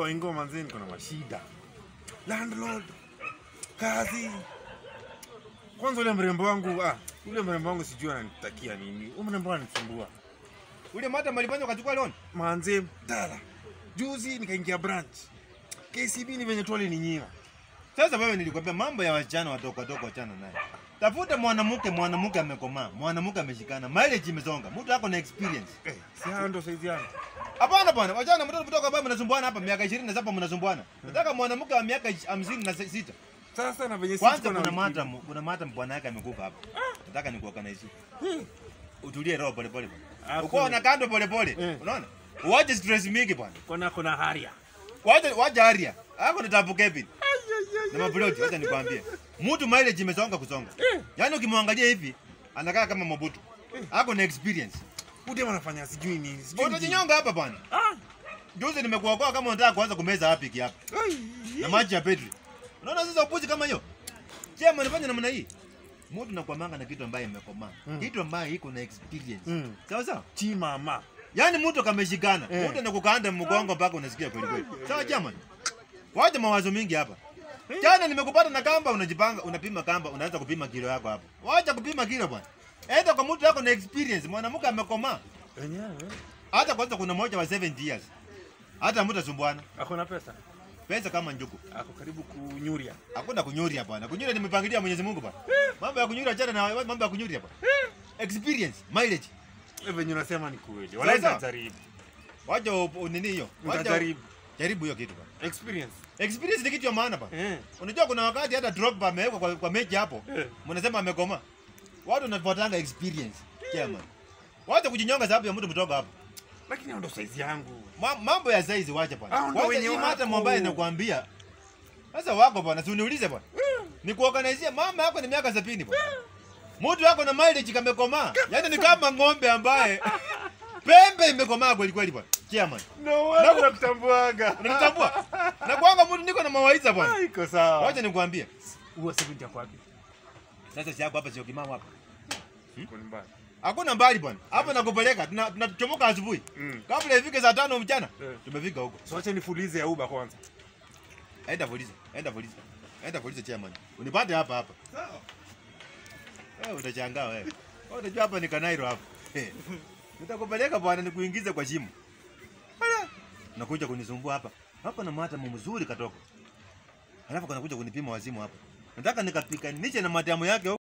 kwa ingo manzi niko na mashida. Landlord, kazi. Kwanza ule mrembo wangu, ah, ule mrembo wangu sijui ananitakia nini. Ule mrembo ananisumbua. Ule mata malifanya ukachukua loan. Manze, dala. Juzi nikaingia branch. KCB ni venye tu alininyima. Sasa wewe nilikwambia mambo ya wasichana wadogo wadogo wachana naye. Tafuta mwanamke, mwanamke amekomaa, mwanamke ameshikana, mileage imesonga, mtu ako na experience. Eh, si hao ndo saizi yangu. Hapana bwana, wachana mtoto mtoto ambaye mnasumbuana hapa miaka 27 mnasumbuana. Nataka mwanamke wa miaka 56. Sasa na venye Kwanza siko na kuna wiki- madam, kuna madam bwana yake amekufa hapa. Nataka nikuorganize. Hmm. Utulie roho pole pole. Ah, Uko kuna- na kando pole pole. Eh. Unaona? Uache stress mingi bwana. Kona kuna haria. Wacha wacha aria. Hako ni tabu Kevin. Na maploti, wacha nikwambie. Mtu mileage imesonga kusonga. Eh. Yaani ukimwangalia hivi anakaa kama Mobutu. Hako na experience. Ude wanafanya sijui nini. Sijui nini. Utajinyonga hapa bwana. Ah. Juzi nimekuokoa kama unataka kuanza kumeza hapi hapa. Ai. Na maji ya petri. Unaona sasa upuzi kama hiyo? Je, mnafanya namna hii? Mtu nakwamanga na kitu ambaye imekomaa. Mm. Kitu ambaye iko na experience. Mm. Sawa sawa? Chi mama. Yaani mtu kameshikana. Eh. Mtu anakukaanda mgongo mpaka unasikia kweli kweli. Sawa jamani? Wacha mawazo mingi hapa. Jana nimekupata na kamba unajipanga unapima kamba unaanza kupima kilo yako hapo. Wacha kupima kilo bwana. Enda kwa mtu yako na experience, mwanamke amekomaa. Wenyewe. Hata kwanza kuna mmoja wa 70 years. Hata mtu asumbuana. Ako na pesa. Pesa kama njuku. Ako karibu kunyuria. Hakuna kunyuria bwana. Kunyuria nimepangilia Mwenyezi Mungu bwana. Mambo ya kunyuria achana na mambo ya kunyuria bwana. Experience, mileage. Wewe venye unasema ni kweli. Sawa, Wala sawa. nitajaribu. Wacha u- u- nini hiyo? Wacha Nitajaribu. jaribu hiyo kitu bwana. Experience. Experience ni kitu ya maana bwana. Eh. Unajua kuna wakati hata Drogba amewekwa kwa, kwa mechi hapo. Eh. Mnasema amekoma. Watu wanafuatanga experience. Chairman. Wacha kujinyonga sababu ya mtu mtoka hapo. Lakini hao ndo saizi yangu. Ma, mambo ya size wacha bwana. Hao ndo Kwanza wenye hii mata wako. ambaye nakwambia. Sasa wako bwana, si uniulize bwana. Ni kuorganize mama yako ni miaka 70 bwana. Mtu wako na mileage kamekomaa. Yaani ni kama ng'ombe ambaye pembe imekomaa kweli kweli bwana. Chairman. No wala nakutambuaga. Unanitambua? Na kwanga mtu niko na mawaidha bwana. Ah, Iko sawa. Wacha nikwambie. Huo sekunde yako wapi? Sasa si yako hapa sio kimamo hapa. Iko ni mbaya. Hakuna mbali bwana. Hapa nakupeleka. Tuna- Tunachomoka asubuhi. Mm. Kabla ifike saa tano mchana. Eh. Tumefika huko. So acha nifulize ya Uber kwanza. Enda polisi. Enda polisi. Enda polisi chairman. Unipate hapa hapa. Wewe utachangaa wewe. Wewe unajua hapa ni Kanairo hapa. Eh. Nitakupeleka bwana nikuingize kwa shimo. Ala. Unakuja kunisumbua hapa. Hapa na mata mzuri katoka. Alafu kanakuja kunipima wazimu hapa. Nataka nikapikanishe na matamu yake